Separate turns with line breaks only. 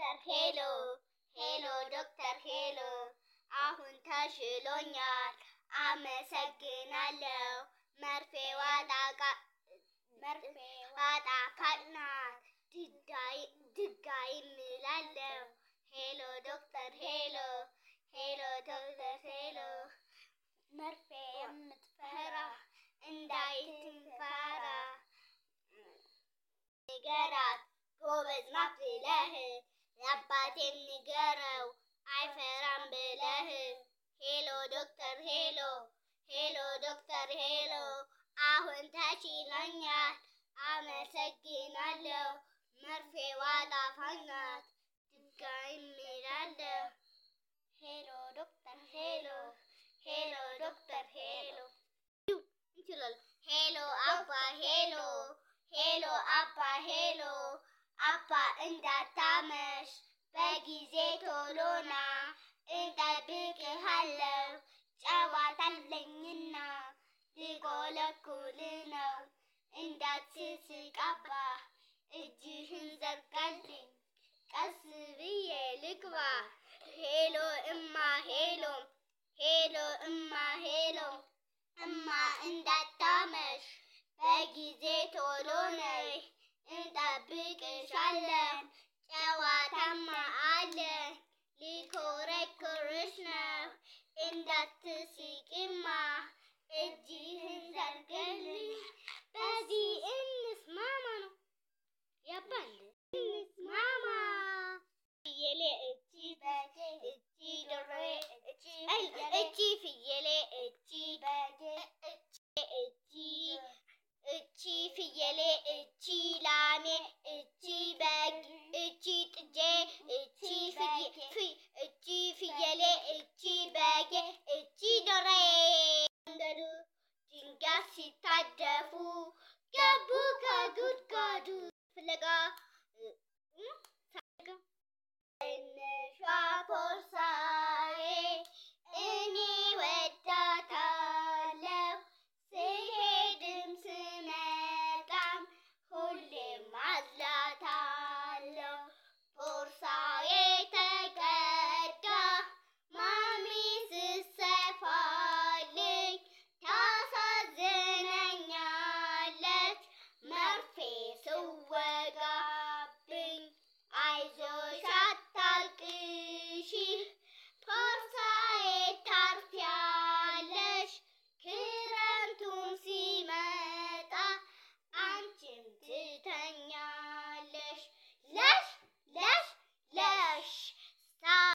ዶክተር ሄሎ ሄሎ ዶክተር ሄሎ አሁን ተሽሎኛል አመሰግናለሁ። መርፌ ዋጣ መርፌ ዋጣ ካጥናት ድጋይ እምላለሁ። ሄሎ ዶክተር ሄሎ ሄሎ ዶክተር ሄሎ መርፌ የምትፈራ እንዳይትንፈራ ንገራት ጎበዝ ናት ብለህ ለአባቴም ንገረው አይፈራም ብለህ ሄሎ ዶክተር ሄሎ ሄሎ ዶክተር ሄሎ አሁን ተችሎኛል አመሰግናለሁ። መርፌ ዋጣ ፋናት ድጋይ እምላለሁ። ሄሎ ዶክተር ሄሎ ሄሎ ዶክተር ሄሎ እንችላለን። ሄሎ አባ ሄሎ ሄሎ አባ ሄሎ አባ እንዳታመሽ በጊዜ ቶሎና እጠብቅሃለሁ ጨዋታ አለኝና ልቆለኩል ነው እንዳትስቅ አባ እጅህን ዘርጋልኝ ቀስ ብዬ ልግባ ሄሎ እማ ሄሎ ሄሎ እማ ሄሎ እማ እንዳታመሽ በጊዜ ቶሎ ነይ እንጠብቅሻለን